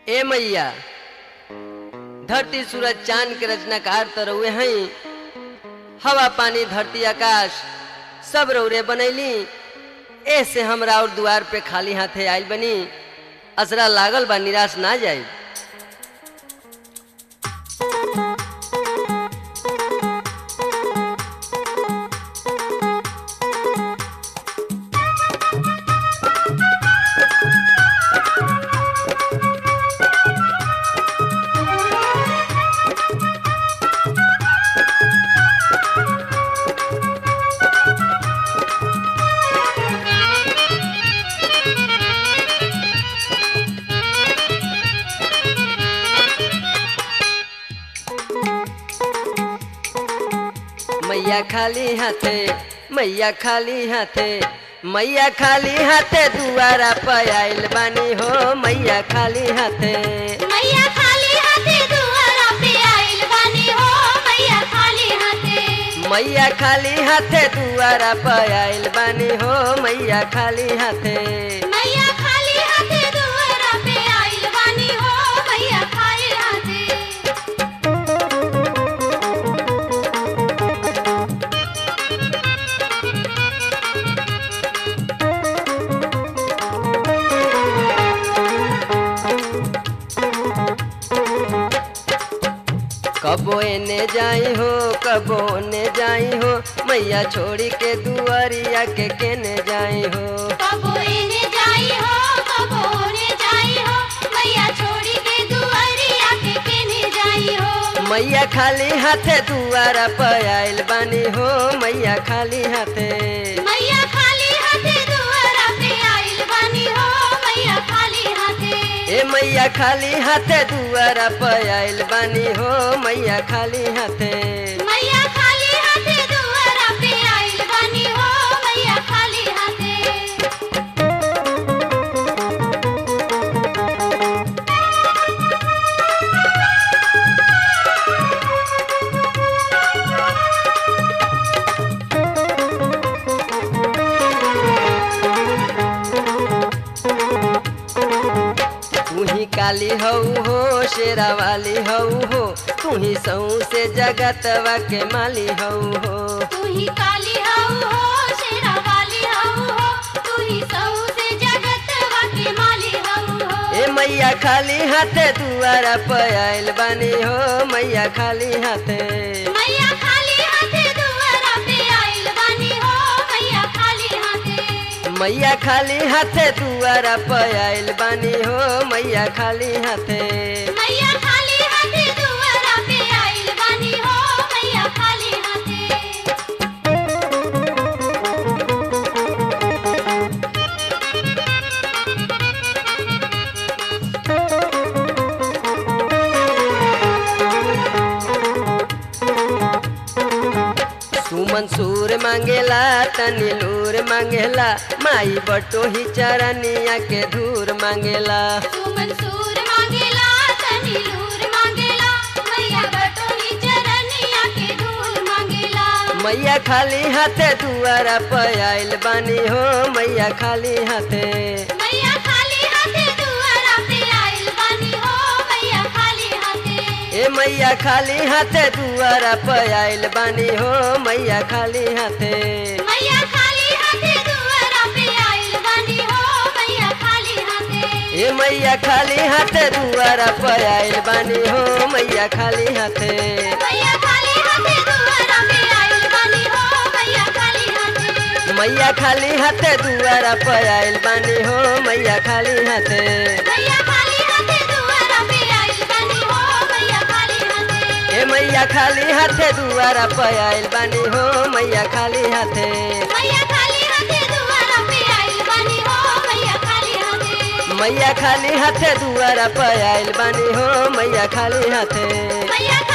ए मैया धरती सूरज चांद के रचनाकार तो रउए हई हवा पानी धरती आकाश सब रौरे बनैली ऐसे हमरा और दुआर पे खाली हाथे आइल बनी असरा लागल बा निराश ना जाई मैया खाली हाथे मैया खाली हाथे मैया खाली हाथे दुआरा पे आइल बानी हो मैया खाली हाथे मैया खाली हाथे दुआरा पे आइल बानी हो मैया खाली हाथे मैया खाली हाथे दुआरा पे आइल बानी हो मैया खाली हाथे मैया खाली हाथे दुआरा पे आइल बानी हो मैया खाली हाथे कबो एने जाई हो कबो ओने जाई हो मैया छोड़ी के दुआरिया के केने जाई हो कबो एने जाई हो कबो ओने जाई हो मैया छोड़ी के दुआरिया के केने जाई हो मैया खाली हाथे दुआरा पे आइल बानी हो मैया खाली हाथे मैया खाली हाथे दुआरा पे आइल बानी हो मैया खाली हाथे ए मैया खाली हाथे दुआरा पे आइल बानी हो मैया खाली हाथे मैया खाली हाथे दुआरा पे आइल बानी हो मैया खाली हाथे तू ही काली हऊ हो शेरा वाली हऊ हो तू ही सऊ से जगतवा के माली हऊ हो तू ही काली हऊ हो शेरा वाली हऊ हो तू ही सऊ से जगत के माली हऊ हो ए मैया खाली हाथे दुआरा पे आइल बानी हो मैया खाली हाथे मैया खाली हाथे दुआरा पे आइल बानी हो मैया खाली हाथे मैया खाली हाथे दुआरा पे आइल बानी हो मैया खाली हाथे मैया खाली हाथे दुआरा पे आइल बानी हो मैया खाली हाथे सुमन सूर मांगेला तनी लूर मांगेला माई बटो ही चरनिया के धूर मांगेला तू मंसूर मांगेला तनी लूर मांगेला मैया बटोही चरनिया के धूल मांगेला मैया खाली हाथे दुआरा पे आइल बानी हो मैया खाली हाथे मैया खाली हाथे दुआरा पे आइल बानी हो मैया खाली हाथे ए मैया खाली हाथे दुआरा पे आइल बानी हो मैया खाली हाथे मैया खाली हाथे दुआरा पे आइल बानी हो मैया खाली हाथे ए मैया खाली हाथे दुआरा पे आइल बानी हो मैया खाली हाथे मैया खाली हाथे दुआरा पे आइल बानी हो मैया खाली हाथे मैया खाली हाथे दुआरा पे आइल बानी हो मैया खाली हाथे मैया खाली हाथे दुआरा पे आइल बानी हो मैया खाली हाथे ए मैया खाली हाथे दुआरा पे आइल बानी हो मैया खाली हाथे मैया खाली हाथे दुआरा पे आइल बानी हो मैया खाली हाथे मैया खाली हाथे दुआरा पे आइल बानी हो मैया खाली हाथे मैया